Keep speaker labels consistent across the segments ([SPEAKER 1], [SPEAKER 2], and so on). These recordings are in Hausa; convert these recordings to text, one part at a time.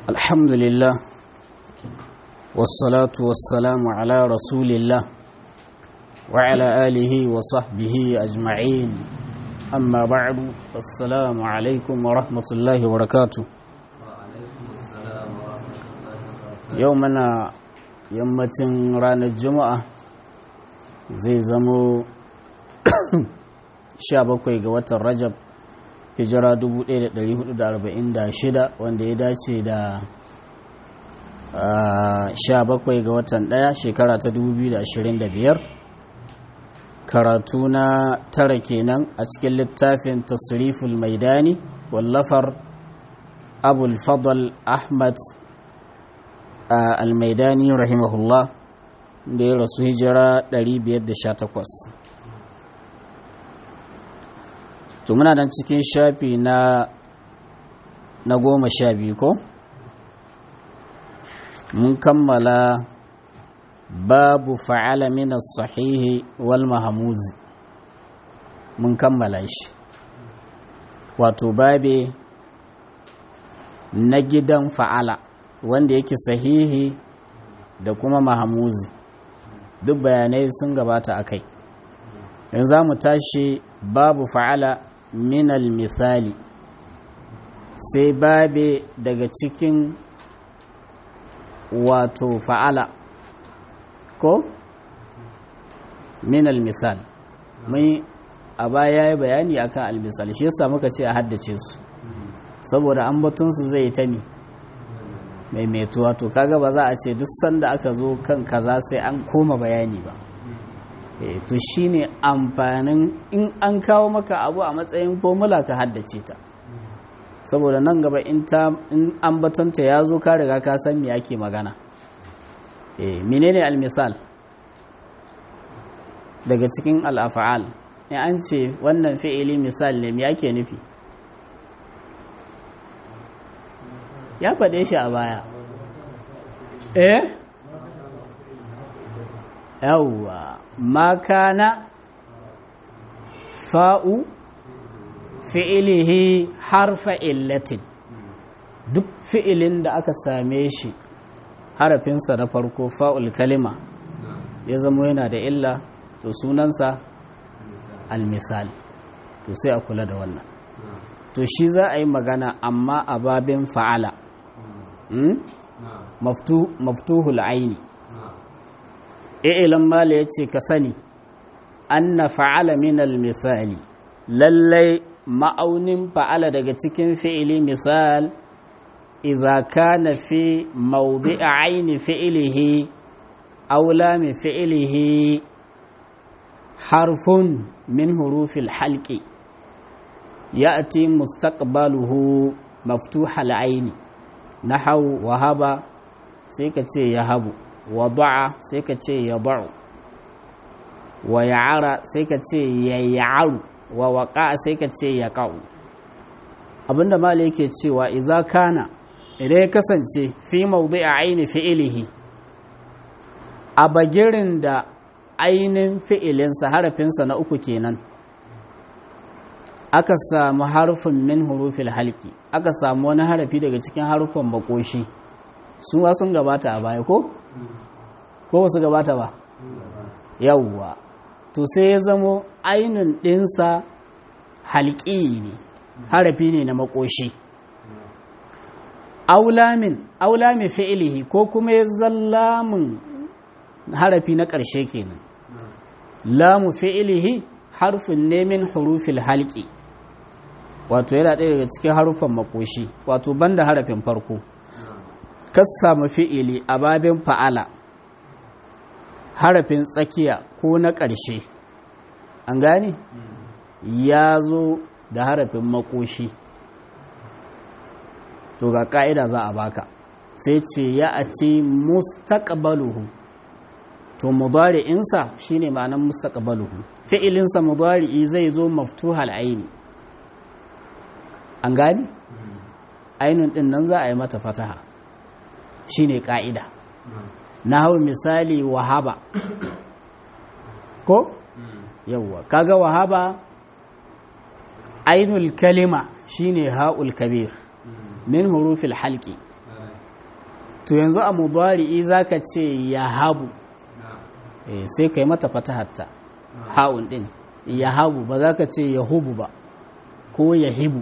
[SPEAKER 1] الحمد لله والصلاة والسلام على رسول الله وعلى آله وصحبه أجمعين أما بعد السلام عليكم ورحمة الله وبركاته يومنا yammacin ranar juma'a zai zamo 17 ga watan rajab hijira 1446 wanda ya dace da 17 ga watan ɗaya shekara ta 2025 karatu na tara kenan a cikin littafin tasriful maidani wallafar abul fadl ahmad almaidani rahimahullah da ya rasu hijira 518 to muna nan cikin shafi na na goma sha biyu ko mun kammala babu fa'ala min sahihi wal mahamuzi mun kammala shi wato babe na gidan fa'ala wanda yake sahihi da kuma mahamuzi duk bayanai sun gabata a kai yanzu za mu tashi babu fa'ala minal misali sai babe daga cikin wato fa'ala ko minal misal mai a baya ya bayani akan almisal shi yasa muka ce a haddace su saboda an batunsu zai ta mi maimaituwa to kaga ba za a ce duk sanda aka zo kan kaza sai an koma bayani ba to shine amfanin in an kawo maka abu a matsayin formula ka haddace ta saboda nan gaba in ambatanta ya zo ka riga ka san me ake magana eh menene almisal daga cikin al'afa'al in an ce wannan fi'ili misal ne me ake nufi ya faɗe shi a baya eh yawwa makana fa'u fi'ilihi harfa illatin duk fi'ilin da aka same shi harafinsa na farko fa'ul kalima ya zama yana da illa to sunansa almisali to sai a kula da wannan to shi za a yi magana amma a babin fa'ala maftuhul aini ilan mala ya ce ka sani anna fa'ala minal misali lallai ma'aunin fa'ala daga cikin fi'ili misal idza kana fi mawdi'a aini fi'ilihi aw lam fi'ilihi harfun min hurufil halqi ya'ti mustaqbaluhu maftuhal aini nahau wahaba sai ka ce yahabu wada'a sai ka ce yada'u wa ya'ara sai ka ce ya'aru wa waƙa sai ka ce ya ƙa'u abinda mala yake cewa idza kana idan ya kasance fi mawdi a aini fi'ilihi a bagirin da ainin fi'ilinsa harafinsa na uku kenan aka samu harfin min hurufil halki aka samu wani harafi daga cikin harufan makoshi su sun gabata a baya ko? ko wasu gabata ba yawwa to sai ya zamo ainihin ɗinsa halƙi ne harafi ne na makoshi aulamin aulamin fi'ilihi ko kuma ya zallamin harafi na ƙarshe kenan lamu fi'ilihi harfin ne min hurufil halƙi wato yana ɗaya daga cikin harufan makoshi wato banda harafin farko kas samu fi'ili a babin fa'ala harafin tsakiya ko na ƙarshe an gane ya zo da harafin makoshi to ga ƙa'ida za a baka sai ce ya a ce mustaqbaluhu to mudari'insa shine ma'anar mustaqbaluhu fi'ilinsa mudari'i zai zo maftuhal aini an gane ainun din nan za a yi mata fataha shine ƙa'ida na hau misali wahaba ko yawwa kaga wahaba ainul kalima shine ha'ul kabir min hurufil halki to yanzu a mudari'i zaka ce yahabu eh sai kai mata fatahatta ha'un din yahabu ba za ka ce yahubu ba ko yahibu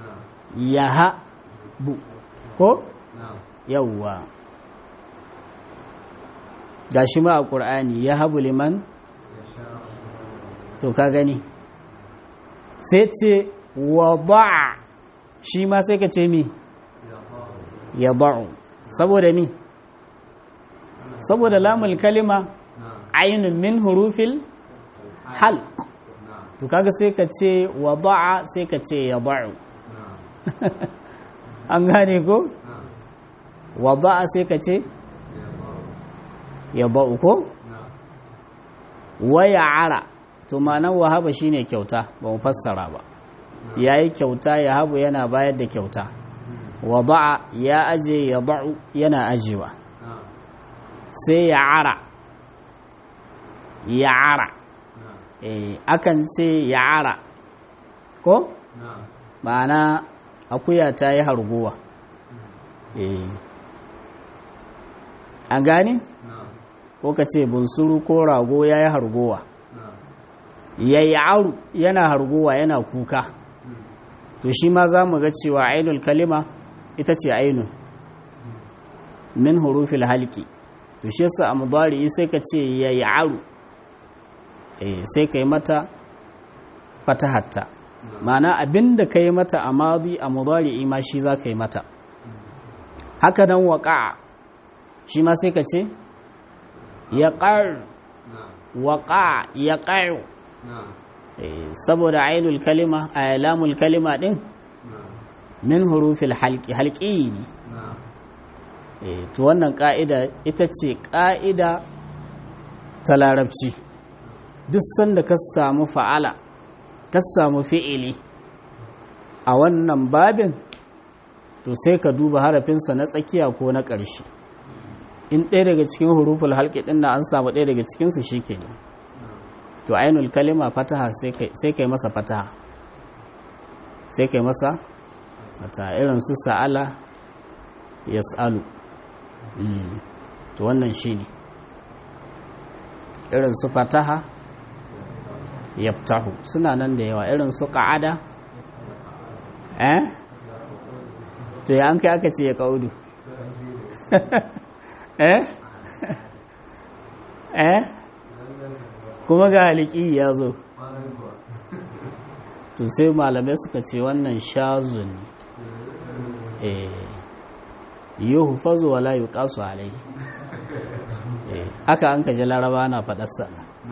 [SPEAKER 1] yahabu ko yawwa gashi ma a ƙur'ani yahabu liman to ka gani sai ce wada'a shi ma sai ka ce mi ya ba'u saboda mi saboda lamul kalima ainun min hurufil halq to kaga sai ka ce wada'a sai ka ce ya ba'u an gane ko wada'a sai ka ce ya ba'u ko waya ara to ma'anar wahaba shine kyauta ba mu fassara ba yayi kyauta ya habu yana bayar da kyauta wada'a ya aje ya ba'u yana ajewa sai ya ara ya ara eh akan ce ya ara ko ma'ana akuya ta yi harguwa eh an gane ko ka ce bunsuru ko rago ya yi hargowa ya yi aru yana hargowa yana kuka to shi ma za mu ga cewa ainul kalima ita ce ainun min hurufil halki to shi yasa a mudari sai ka ce ya yi aru sai ka yi mata fatahatta ma'ana abinda ka yi mata a mazi a mudari ma shi za ka yi mata haka nan waƙa shi ma sai ka ce ya ƙar waƙa ya ƙar saboda ainul kalima a lamul kalima ɗin min hurufil halki halki ne to wannan ƙa'ida ita ce ƙa'ida ta larabci duk sanda ka samu fa'ala ka samu fi'ili a wannan babin to sai ka duba harafinsa na tsakiya ko na ƙarshe in ɗaya daga cikin huruful halki ɗin da an samu ɗaya daga cikinsu shi ke ne to ainul kalima fataha sai kai masa fataha sai kai masa fataha irin su sa'ala yas'alu to wannan shi ne irin su fataha yaftahu suna nan da yawa irin su ƙa'ada eh to ya an kai aka ce ya ƙaudu eh eh kuma ga haliki ya zo to sai malamai suka ce wannan shazun eh yuhu fazo wala yuqasu alai eh haka an kaje laraba na fadar sa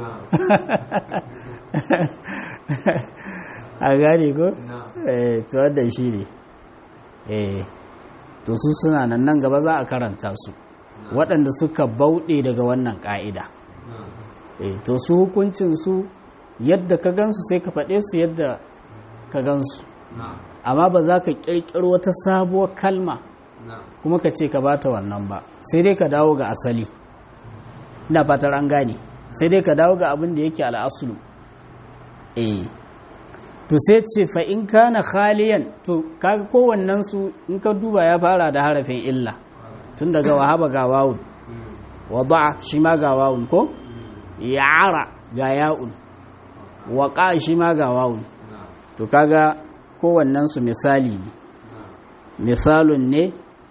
[SPEAKER 1] a gane ko eh to wannan shine eh to su suna nan nan gaba za a karanta su waɗanda suka bauɗe daga wannan ƙa'ida e, to su hukuncinsu yadda ka gansu sai ka faɗe su yadda ka gansu amma ba za ka ƙirƙiro wata sabuwar kalma kuma ka ce ka bata wannan ba sai dai ka dawo ga asali ina fatar an gane sai dai ka dawo ga abin da yake al'asulu eh to sai ce fa in kana khaliyan to kaga kowannen su in ka duba ya fara da harafin illa tun daga wahaba ga wawun wada'a shi ma ga wawun ko ya'ara ga ya'un waqa shi ma ga wawun to kaga kowannen su misali ne misalun ne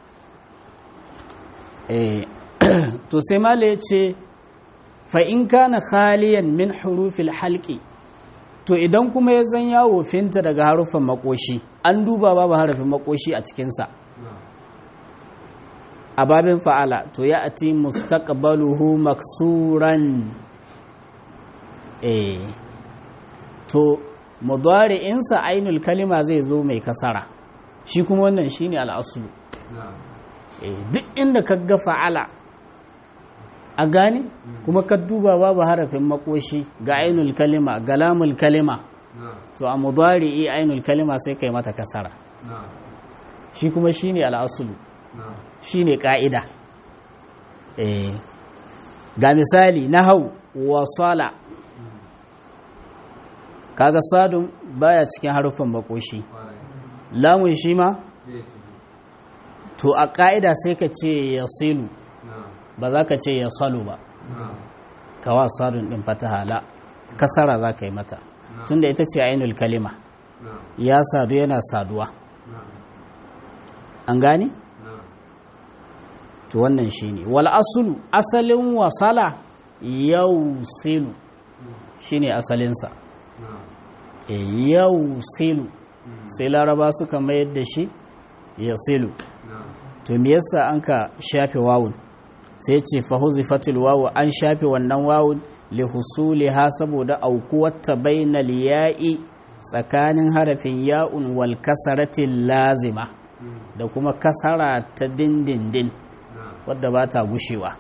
[SPEAKER 1] eh to sai mala yace fa in kana khaliyan min hurufil halqi to idan kuma ya zan yawo finta daga harufan makoshi an duba babu harafin makoshi a cikinsa a babin fa'ala to ya ati mustaqbaluhu maksuran eh to mudari'insa ainul kalima zai zo mai kasara shi kuma wannan shine al'asulu eh duk inda ka ga fa'ala a gane kuma ka duba babu harafin makoshi ga ainul kalima ga lamul kalima to a mudari'i ainul kalima sai kai mata kasara shi kuma shine al'asulu shine ka'ida eh ga misali nahau wasala kaga sadun baya cikin harufin makoshi lamun shi ma to a ƙa'ida sai ka ce ya silu ba za ka ce ya salu ba kawa sadun ɗin fataha la kasara za ka yi mata tunda ita ce ainul kalima ya sadu yana saduwa an gane? to wannan shi ne wal asulu asalin wasala yau silu shi ne asalinsa yau silu sai laraba suka mayar da shi ya silu to me yasa an ka shafe wawun sai ce fahuzifatul wawu an shafe wannan wawun lihusuliha saboda aukuwarta bainal ya'i tsakanin harafin ya'un wal kasaratin lazima da kuma kasara ta dindindin wadda ba ta gushewa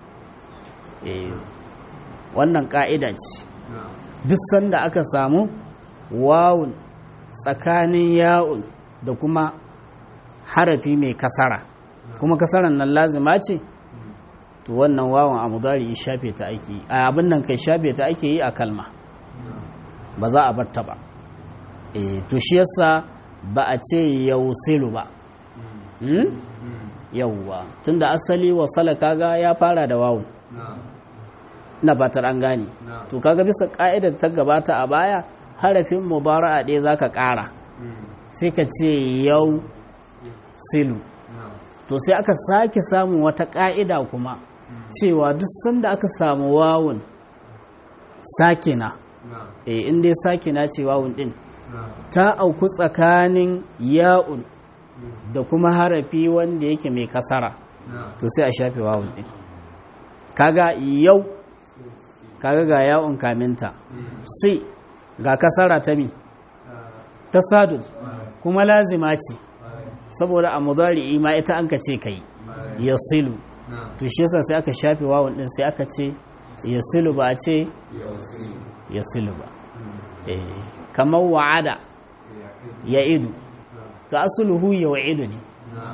[SPEAKER 1] wannan ka'ida ce duk sanda aka samu wawun tsakanin ya'un da kuma harafi mai kasara kuma kasaran nan lazima ce to wannan wawan a mudari shafe ta ake yi a abin nan kai shafe ta ake yi a kalma ba za a bar ta ba eh to shi yasa ba a ce yausilu ba hmm? yauwa tunda asali wasala kaga ya fara da wawun na batar an gane to kaga bisa ka'idar ta gabata a baya harafin mubara'a ɗaya zaka ƙara sai ka ce yau silu to sai aka sake samun wata ƙa'ida kuma cewa duk sanda aka samu wawun sakina e inda ya sakina ce wawun din ta auku tsakanin ya'un da kuma harafi wanda yake mai kasara to sai a shafe wawun din kaga yau kaga ga ya'un kaminta sai ga kasara ta mi ta sadun kuma lazima ce saboda a mudari ma ita an ka ce kai yasilu to shi yasa sai aka shafe wawun din sai aka ce yasilu ba a ce yasilu ba eh kamar wa'ada ya idu to asluhu ya wa'idu ne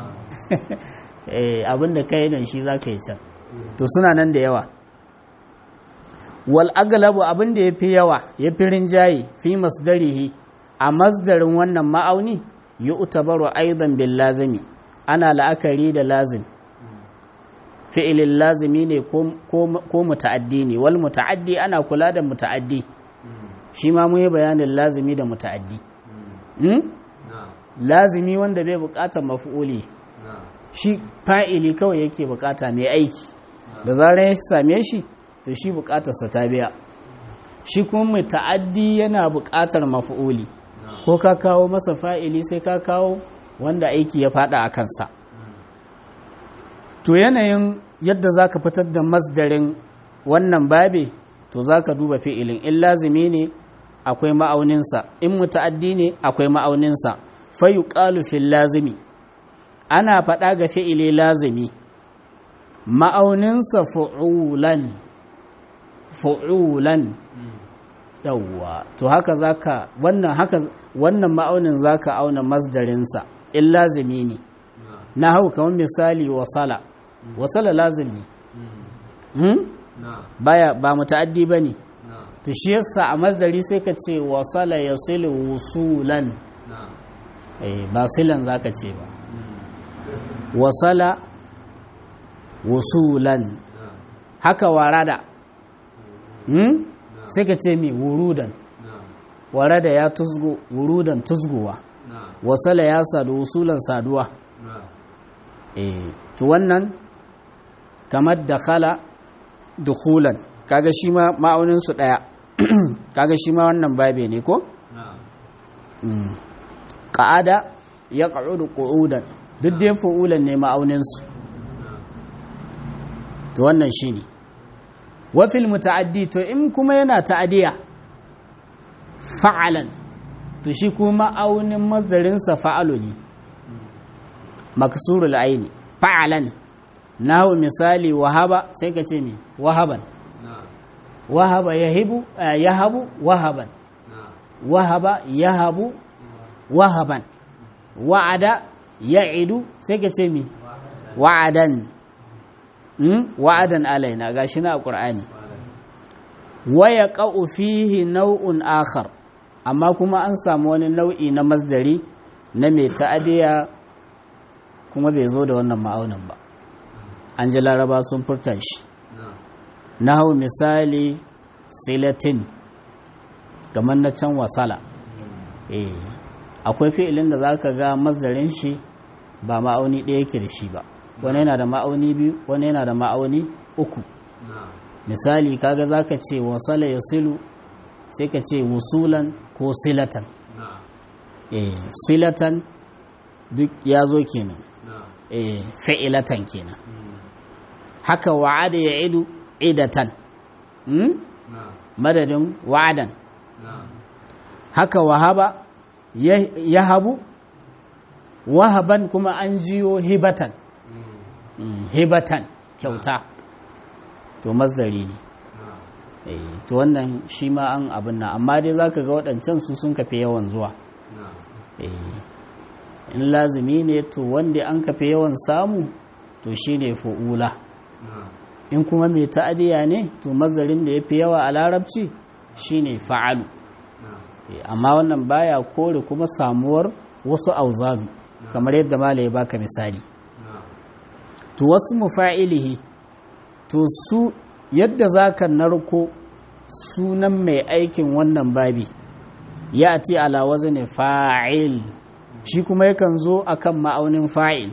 [SPEAKER 1] eh abinda kai nan shi zaka yi can to suna nan da yawa wal aglabu abinda yafi yawa yafi rinjaye fi masdarihi a masdarin wannan ma'auni yi utabaru aidan bil lazimi ana la'akari da lazim fi'ilin lazimi ne ko muta'addi ne wal muta'addi ana kula da muta'addi shi ma mu yi bayanin lazimi da muta'addi lazimi wanda bai bukatar mafi'uli shi fa'ili kawai yake bukata mai aiki da zarar ya same shi to shi bukatarsa ta biya shi kuma muta'addi yana bukatar mafi'uli ko ka kawo masa fa'ili sai ka kawo wanda aiki ya fada a kansa to yanayin yadda za ka fitar da masdarin wannan babe to za ka duba fi'ilin in lazimi ne akwai ma'auninsa in muta'addi ne akwai ma'auninsa fayu fil lazimi ana faɗa ga fi'ili lazimi ma'auninsa fu'ulan fu'ulan yawwa to haka zaka wannan haka wannan ma'aunin zaka auna masdarinsa in lazimi ne na hau kamar misali wasala wasala lazimi hmm? baya ba muta'addi bane to shi yasa a masdari sai ka ce wasala yasilu wusulan eh ba silan zaka ce ba wasala wusulan haka warada hmm? sai ka ce mi wurudan warada ya tuzgo wurudan tuzgowa wasala ya sadu wusulan saduwa eh to wannan kamar da khala dukhulan kaga shi ma ma'aunin su daya kaga shi ma wannan babe ne ko qa'ada yaq'udu qu'udan duk dai fu'ulan ne ma'aunin su to wannan shine wa fil muta'addi to in kuma yana ta'adiya fa'alan to shi kuma ma'aunin mazdarin sa fa'alu ne maksurul aini fa'alan nahu misali wahaba sai ka ce mi wahaban wahaba yahibu yahabu wahaban wahaba yahabu wahaban wa'ada ya'idu sai ka ce mi wa'adan wa'adan alaina gashi na qur'ani wa yaqa'u fihi naw'un akhar amma kuma an samu wani nau'i na masdari na mai ta'adiya kuma bai zo da wannan ma'aunin ba an ji laraba sun furta shi na hau misali silatin kamar na can wasala eh akwai fi'ilin da za ka ga mazdarin shi ba ma'auni ɗaya yake da shi ba wani yana da ma'auni biyu wani yana da ma'auni uku misali kaga za ka ce wasala ya silu sai ka ce wusulan ko silatan eh silatan duk ya zo kenan eh fi'ilatan kenan haka wa'ada ya idu idatan hmm? madadin wa'adan haka wahaba ya habu wahaban kuma an jiyo hibatan hibatan kyauta to mazdari ne to wannan shi ma an abin nan amma dai zaka ga waɗancan su sun kafe yawan zuwa in lazimi ne to wanda an kafe yawan samu to shi ne fu'ula in kuma mai ta'adiya ne to mazarin da ya fi yawa a larabci shi ne fa'alu amma wannan baya kore kuma samuwar wasu auzanu kamar yadda mala ya baka misali to wasu mufa'ilihi to su yadda za ka narko sunan mai aikin wannan babi ya ati ala wazni fa'il shi kuma yakan zo akan ma'aunin fa'il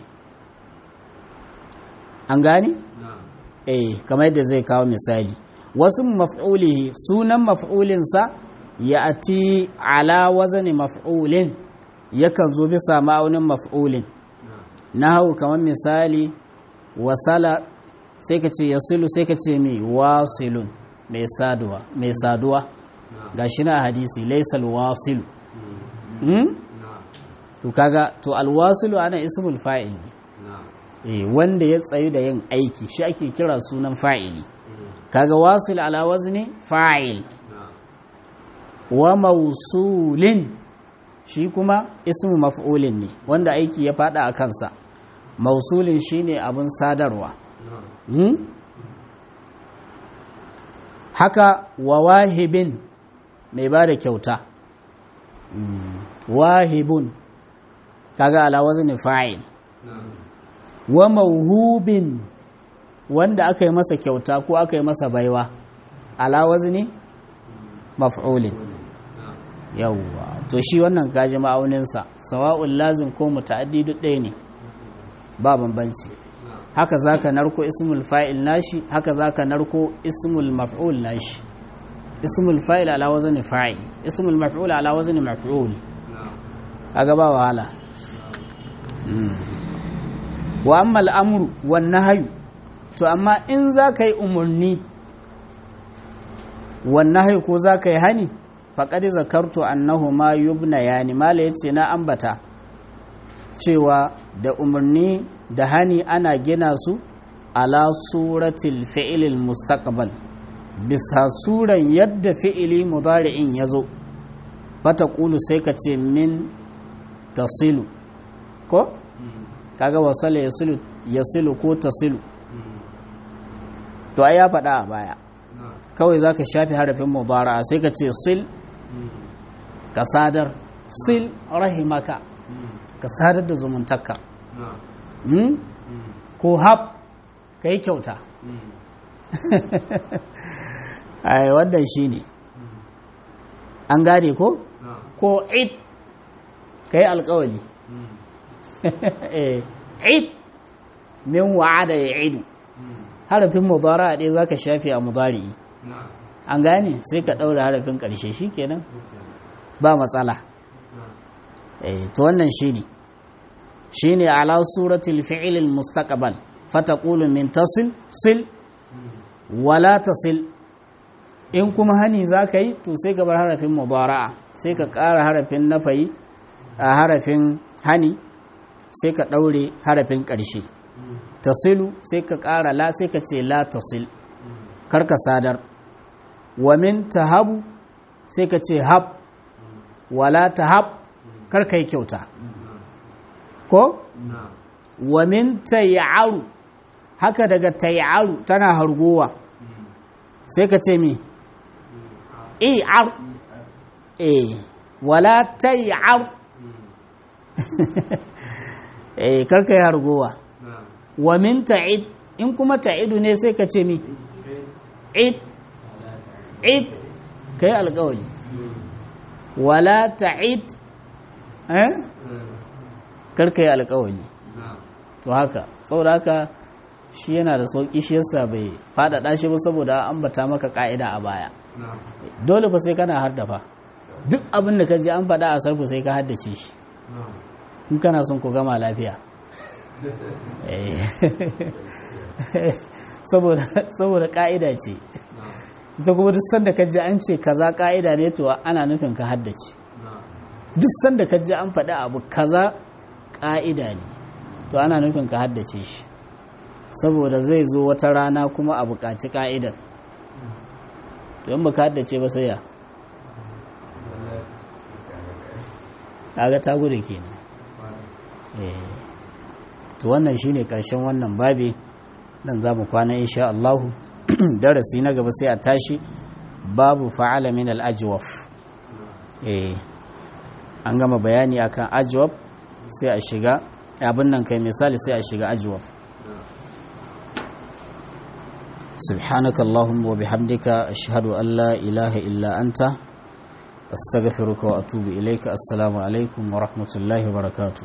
[SPEAKER 1] an gane? eh kamar yadda zai kawo misali wasu maf'ulihi sunan maf'ulinsa ya ati ala wazni maf'ulin yakan zo bisa ma'aunin maf'ulin na hau kamar misali wasala sai ka ce yasilu sai ka ce mai wasilun mai saduwa mai saduwa ga shi na hadisi laisal wasilu to kaga to alwasilu ana ismul fa'il ne wanda ya tsayu da yin aiki shi ake kira sunan fa'ili kaga wasil ala wazni fa'il wa mausulin shi kuma ismu maf'ulin ne wanda aiki ya fada a kansa mausulin shine abin sadarwa haka wa wahibin mai ba da kyauta wahibun kaga ala wazni fa'il wa mauhubin wanda aka yi masa kyauta ko aka yi masa baiwa ala wazni maf'ulin yawwa to shi wannan kaji ma'auninsa sawa'un lazim ko muta'addi duk ɗaya ne ba bambanci haka zaka narko ismul fa'il nashi haka zaka narko ismul maf'ul nashi ismul fa'il ala wazni fa'il ismul maf'ul ala wazni maf'ul kaga ba wahala wa amma al'amru wan nahyu to amma in zaka yi umurni wan nahyu ko zaka yi hani faqad zakartu annahu ma yubna yani mala yace na ambata cewa da umarni da hani ana gina su ala suratil fi'ilil mustaqbal bisa suran yadda fi'ili mudari'in ya zo fata ƙulu sai ka ce min tasilu ko? kaga wasala ya silu ko tasilu to ai ya faɗa a baya kawai za ka shafi harafin mudara sai ka ce sil ka sadar sil rahimaka ka sadar da zumuntakka ko hab ka yi kyauta ai wannan shi ne an gane ko ko id ka yi alkawali id min wa'ada ya idu harafin mudara ɗaya za ka shafi a mudari an gane sai ka ɗaura harafin ƙarshe shi kenan ba matsala to wannan shi ne shi ne ala suratul fi'ilil mustaqbal fataqulu min tasil sil wala tasil in kuma hani za ka yi to sai ka bar harafin mudara'a sai ka ƙara harafin nafayi a harafin hani sai ka ɗaure harafin ƙarshe tasilu sai ka ƙara la sai ka ce la tasil karka sadar wa min tahabu sai ka ce hab wala tahab karka yi kyauta ko wa min tayyaru haka daga tayyaru tana hargowa sai ka ce mi i'ar e wala tayyar eh karka yi hargowa wa min ta'id in kuma ta'idu ne sai ka ce mi id id kai alƙawari wala ta'id eh karka yi alƙawari to haka saboda haka shi yana da sauƙi shi yasa bai faɗaɗa shi ba saboda an bata maka ƙa'ida a baya dole fa sai kana hardafa duk abin da ka ji an faɗa a sarfu sai ka haddace shi in kana son ku gama lafiya saboda ƙa'ida ce ita kuma duk sanda ka ji an ce kaza ƙa'ida ne to ana nufin ka haddace duk sanda ka ji an faɗi abu kaza ƙa'ida ne to ana nufin ka haddace shi saboda zai zo wata rana kuma a buƙaci ƙa'idan to in ba ka haddace ba sai ya kaga ta gudu kenan to wannan shine karshen wannan babi dan zamu kwana insha Allah darasi na gaba sai a tashi babu fa'ala min al-ajwaf eh an gama bayani akan ajwaf sai a shiga abin nan kai misali sai a shiga ajwaf سبحانك اللهم وبحمدك أشهد أن لا إله إلا أنت أستغفرك وأتوب إليك السلام عليكم ورحمة الله وبركاته